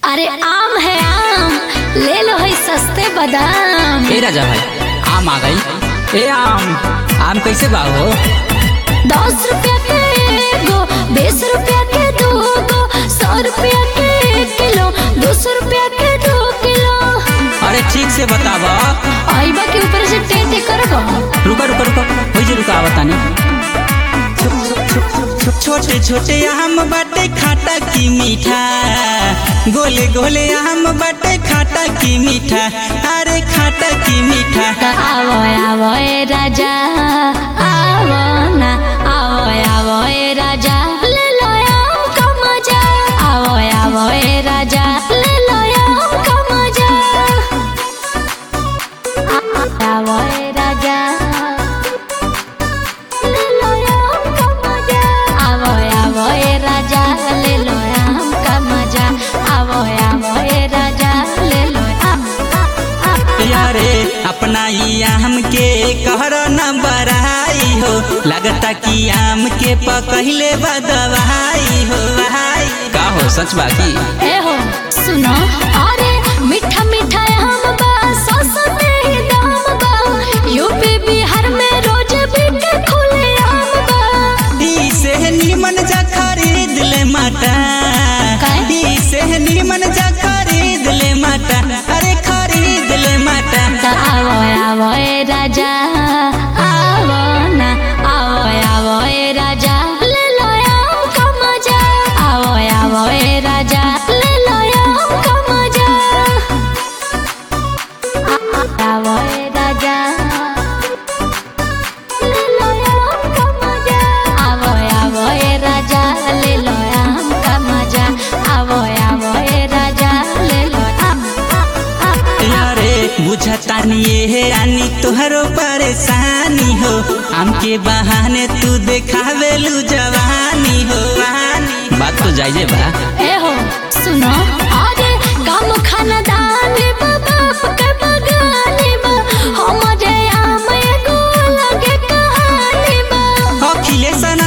अरे आम है आम ले लो है सस्ते बादाम ए राजा भाई आम आ गई ए आम आम कैसे बा हो दस रुपया के एगो बीस रुपया के दो गो सौ रुपया के एक किलो दो सौ रुपया के दो किलो अरे ठीक से बतावा आइबा के ऊपर से टेटे करबो रुका रुका रुका हो जे रुका बतानी छोटे छोटे आम बाटे खाटा की मीठा गोले गोले आम बाटे खाटा की मीठा अरे खाटा की मीठा त आवो आवो ए राजा आवो ना आवो आवो ए राजा ले लो आम का मजा आवो आवो ए राजा ले लो आम का मजा आ- आ- आवो ए राजा ले लो आम का मजा आवो आवो ए राजा ले लो आम का मजा आवो आवो ए राजा ले लो आम आ- आ- यारे अपना ई आम के कहर न बराई हो लगता कि आम के पकहिले बदवाई हो भाई का हो सच बा की ए हो सुनो अरे मीठा मीठा आम बा सस्ते ही दाम बा यूपी बिहार में रोज बिके खुले आम बा ई से नीमन जा खरीद ले माता काय? ई से नीमन जा खरीद ले माता अरे खरीद ले माता त आवो आवो ए राजा आवो ना आवो आवो ए राजा ले लो आम का मजा आवो आवो ए राजा ले लो आम का मजा आ- आ- आवो ए राजा ले लो आम का मजा आवो आवो ए राजा ले लो आम का मजा आवो आवो ए राजा ले लो आम आ- आ- यारे बुझतानी ये रानी तोहरो परेशानी हो आम के बहाने तू देखावेलू जवानी हो वानी बात तो जायजे बा ए हो सुनो अरे कम खानदानी बा बाप के बगानी बा हमरे आम एगो लगे कहानी बा अखिलेश